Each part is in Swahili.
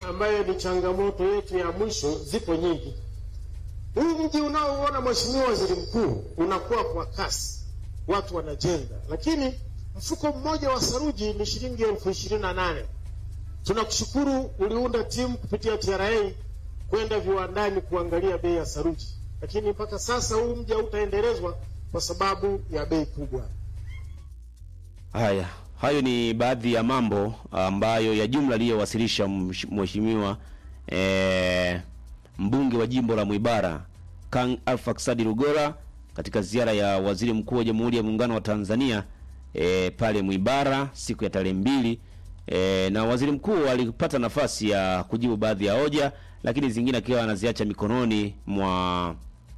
ambayo ni changamoto yetu ya mwisho, zipo nyingi. Huu mji unaouona Mheshimiwa Waziri Mkuu unakuwa kwa kasi, watu wanajenga, lakini mfuko mmoja wa saruji ni shilingi elfu ishirini na nane. Tunakushukuru uliunda timu kupitia TRA kwenda viwandani kuangalia bei ya saruji, lakini mpaka sasa huu mji hautaendelezwa kwa sababu ya bei kubwa. Haya, hayo ni baadhi ya mambo ambayo ya jumla aliyowasilisha mheshimiwa eh, mbunge wa jimbo la Mwibara Kang Alpha Ksadi Rugora katika ziara ya waziri mkuu wa Jamhuri ya Muungano wa Tanzania eh, pale Mwibara siku ya tarehe mbili eh, na waziri mkuu alipata nafasi ya kujibu baadhi ya hoja, lakini zingine akiwa anaziacha mikononi mwa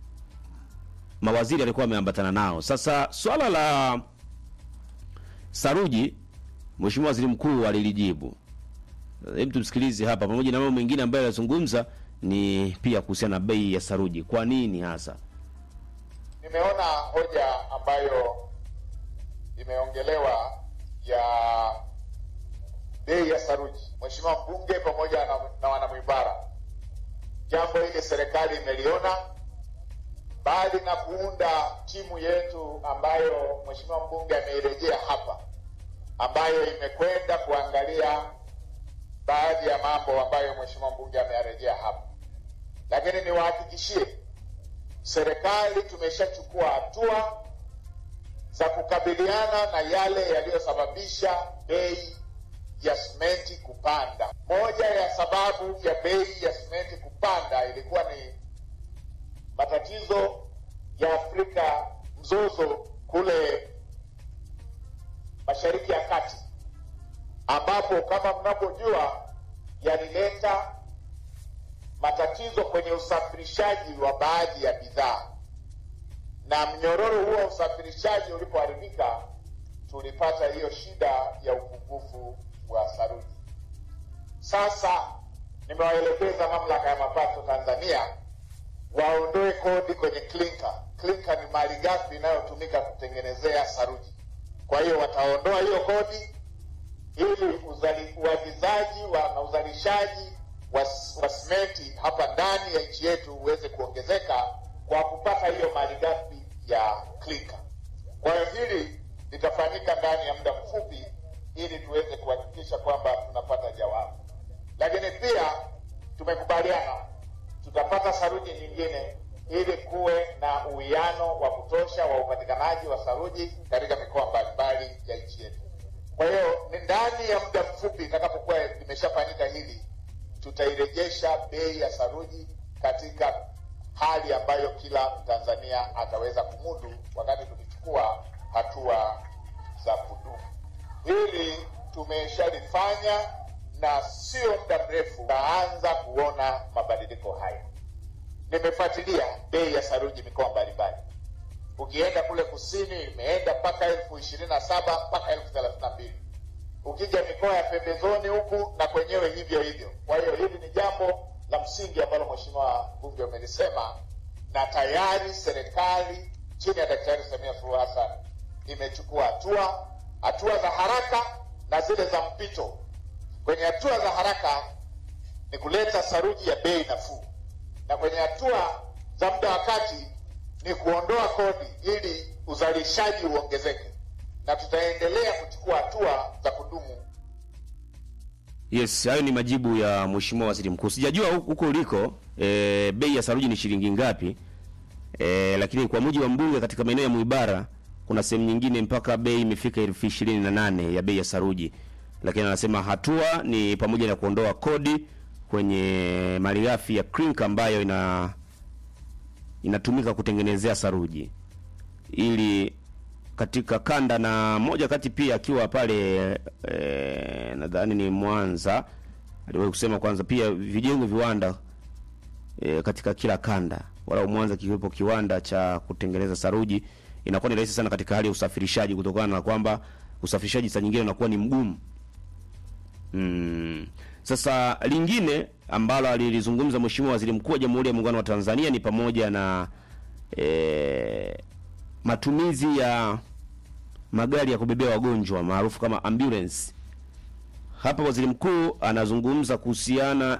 mawaziri alikuwa ameambatana nao. Sasa swala la saruji Mheshimiwa Waziri Mkuu alilijibu. Hebu tumsikilize hapa, pamoja na mambo mengine ambayo anazungumza ni pia kuhusiana na bei ya saruji. Kwa nini hasa? Nimeona hoja ambayo imeongelewa ya bei ya saruji, Mheshimiwa mbunge pamoja na, na wanamwibara, jambo hili serikali imeliona, bali na kuunda timu yetu ambayo Mheshimiwa mbunge ameirejea hapa ambayo imekwenda kuangalia baadhi ya mambo ambayo mheshimiwa mbunge ameyarejea hapa, lakini niwahakikishie serikali tumeshachukua hatua za kukabiliana na yale yaliyosababisha bei ya simenti kupanda. Moja ya sababu ya bei ya simenti kupanda ilikuwa ni matatizo ya Afrika, mzozo kule Mashariki ya Kati, ambapo kama mnavyojua yalileta matatizo kwenye usafirishaji wa baadhi ya bidhaa, na mnyororo huo wa usafirishaji ulipoharibika, tulipata hiyo shida ya upungufu wa saruji. Sasa nimewaelekeza mamlaka ya mapato Tanzania waondoe kodi kwenye klinka. Klinka ni malighafi inayotumika kutengenezea saruji. Kwa hiyo wataondoa hiyo kodi ili uagizaji wa na uzalishaji wa, wa simenti hapa ndani ya nchi yetu uweze kuongezeka kwa kupata hiyo malighafi ya klinka. Kwa hiyo hili litafanyika ndani ya muda mfupi ili tuweze kuhakikisha kwamba tunapata jawabu, lakini pia tumekubaliana tutapata saruji nyingine ili kuwe na uwiano wa kutosha wa upatikanaji wa saruji katika mikoa mbalimbali ya nchi yetu. Kwa hiyo ni ndani ya muda mfupi itakapokuwa limeshafanyika hili, tutairejesha bei ya saruji katika hali ambayo kila Mtanzania ataweza kumudu, wakati tukichukua hatua za kudumu. Hili tumeshalifanya na sio muda mrefu taanza kuona mabadiliko haya. Nimefuatilia bei ya saruji mikoa mbalimbali. Ukienda kule kusini imeenda mpaka elfu ishirini na saba mpaka elfu thelathini na mbili ukija mikoa ya pembezoni huku na kwenyewe hivyo hivyo. Kwa hiyo hili ni jambo la msingi ambalo Mheshimiwa Mbunge umelisema, na tayari serikali chini ya Daktari Samia Suluhu Hassan imechukua hatua, hatua za haraka na zile za mpito. Kwenye hatua za haraka ni kuleta saruji ya bei nafuu na kwenye hatua za muda wa kati ni kuondoa kodi ili uzalishaji uongezeke, na tutaendelea kuchukua hatua za kudumu. Yes, hayo ni majibu ya Mheshimiwa Waziri Mkuu. Sijajua huko uliko e, bei ya saruji ni shilingi ngapi e, lakini kwa mujibu wa mbunge katika maeneo ya Mwibara kuna sehemu nyingine mpaka bei imefika elfu ishirini na nane ya bei ya saruji, lakini anasema hatua ni pamoja na kuondoa kodi kwenye malighafi ya clinker ambayo ina inatumika kutengenezea saruji ili katika kanda na moja kati pia akiwa pale e, nadhani ni Mwanza aliwahi kusema kwanza pia vijengwe viwanda e, katika kila kanda, wala Mwanza kiwepo kiwanda cha kutengeneza saruji, inakuwa ni rahisi sana katika hali ya usafirishaji, kutokana na kwamba usafirishaji saa nyingine unakuwa ni mgumu. Mm. Sasa lingine ambalo alilizungumza Mheshimiwa Waziri Mkuu wa Jamhuri ya Muungano wa Tanzania ni pamoja na e, matumizi ya magari ya kubebea wagonjwa maarufu kama ambulance. Hapa Waziri Mkuu anazungumza kuhusiana